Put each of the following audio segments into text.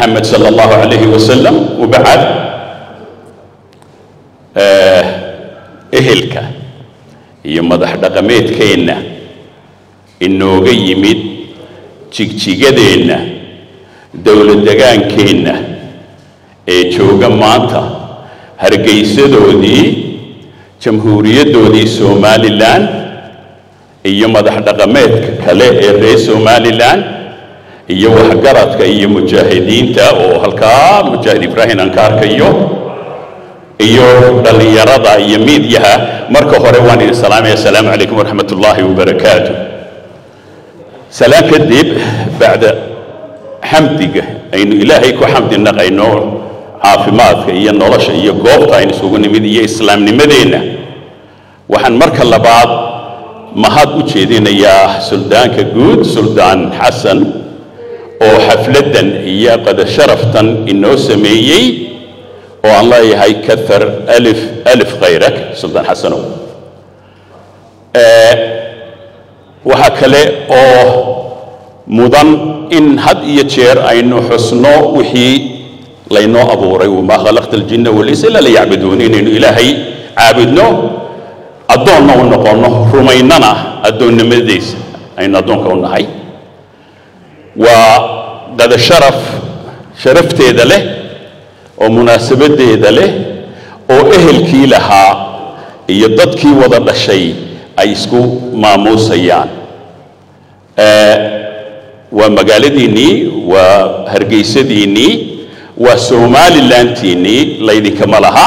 محمد صلى الله عليه وسلم وبعد ehelka iyo madax dhaqameedkeenna inooga yimid jigjigadeenna dowlad degaankeenna ee jooga maanta hargaysadoodii jamhuuriyaddoodii somalilan iyo madax dhaqameedka kale ee reer somalilan iyo waxgaradka iyo mujaahidiinta oo halkaa mujaahid ibraahim aan ka arkayo iyo dhallinyarada iyo miidyaha marka hore waan idin salaamaya asalaamu calaykum waraxmat ullaahi wabarakaatu salaan kadib bacda xamdiga aynu ilaahay ku xamdi naqayno caafimaadka iyo nolosha iyo goobta aynu isugu nimid iyo islaamnimadeenna waxaan marka labaad mahad u jeedinayaa suldaanka guud suldaan xasan oo xafladdan iyo qadasharaftan inoo sameeyey oo aan leeyahay kaar alif alif khayrak suldaan xasanow waxaa kale oo mudan in had iyo jeer aynu xusno wixii laynoo abuuray wamaa khalaqta aljinna walinsa ila liyacbuduun inaynu ilaahay caabudno addoonna u noqonno rumaynana addoonnimadiisa aynu addoonka u nahay waa qada sharaf sharafteeda leh oo munaasabadeeda leh oo ehelkii lahaa iyo dadkii wada dhashay ay isku maamuusayaan waa magaaladiinnii waa hargaysadiinnii waa somalilantiinnii laydinkama laha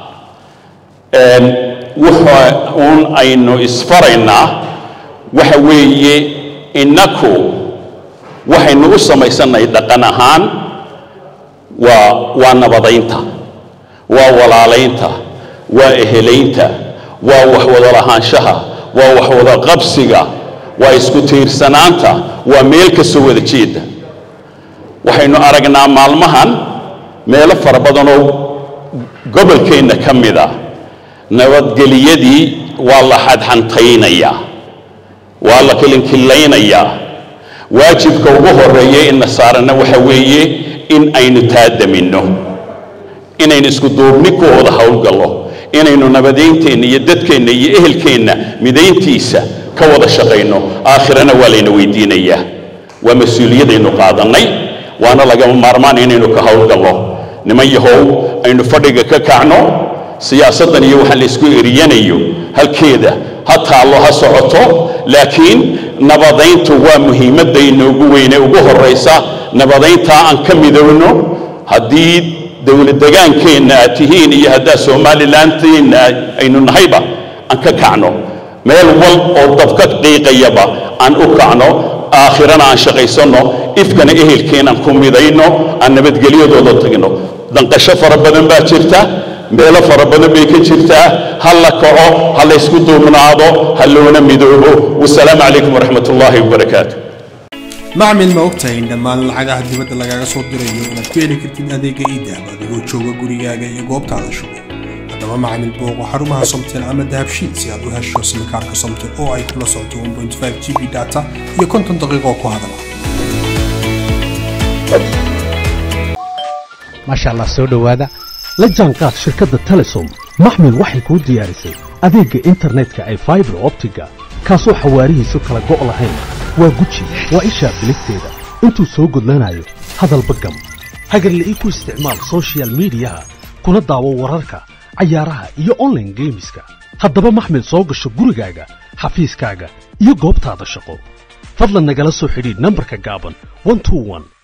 waxa uun aynu isfaraynaa waxa weeye innaku waxaynu u samaysanay dhaqan ahaan waa waa nabadaynta waa walaalaynta waa ehelaynta waa wax wada lahaanshaha waa wax wada qabsiga waa isku tiirsanaanta waa meel ka soo wada jeeda waxaynu aragnaa maalmahan meelo fara badanoo gobolkeenna ka mid a nabadgeliyadii waa la xadxantaynayaa waa la kilinkillaynayaa waajibka ugu horeeya ina saarana waxa weeye in aynu taadaminno inaynu isku duubni ku wada howlgallo inaynu nabadaynteenna iyo dadkeenna iyo ehelkeenna midayntiisa ka wada shaqayno aakhirana waa layna weydiinayaa waa mas-uuliyadaynu qaadannay waana lagama maarmaan inaynu ka howlgallo niman yahow aynu fadhiga ka kacno siyaasaddan iyo waxaan la isku eriyanayo halkeeda ha taallo ha socoto laakiin nabadayntu waa muhiimadda inoogu weyne ugu horraysa nabadayntaa aan ka midowno haddii dowlad degaankeenna aad tihiin iyo haddaa somalilantiinna aynu nahayba aan ka kacno meel wal oo dabka qiiqayaba aan u kacno aakhirana aan shaqaysanno ifkana ehelkeenaan ku midayno aan nabadgelyadooda tagno danqasho fara badan baa jirta meelo fara badan bay ka jirtaa ha la kaco ha la ysku duubnaado ha loona midoobo wasalaamu calaykum waraxmat ullaahi wabarakaatu macmil ma ogtahay in dhammaan lacagaha dibadda lagaaga soo dirayo inaad ku heli kartid adeega iidahab adigoo jooga gurigaaga iyo goobtaada shugo haddaba macmil booqo xarumaha somtel ama dahabshiid si aad u hesho simikaarka somtel oo ay kula socoto 1.5 g b data iyo konton daqiiqo ku hadala maasha allah soo dhowaada la jaanqaad shirkadda telesom maxmil waxay kuu diyaarisay adeegga internetka ay faibar optiga kaasoo xawaarihiisu kala go' lahayn waa guji waa ishaa biligteeda intuu soo gudlanayo hadalba gam hagarla'ii ku isticmaal soshiyal miidiyaha kuna daawo wararka cayaaraha iyo onlaine geemiska haddaba maxmil soo gasho gurigaaga xafiiskaaga iyo goobtaada shaqo fadlan nagala soo xidhiidh nambarka gaaban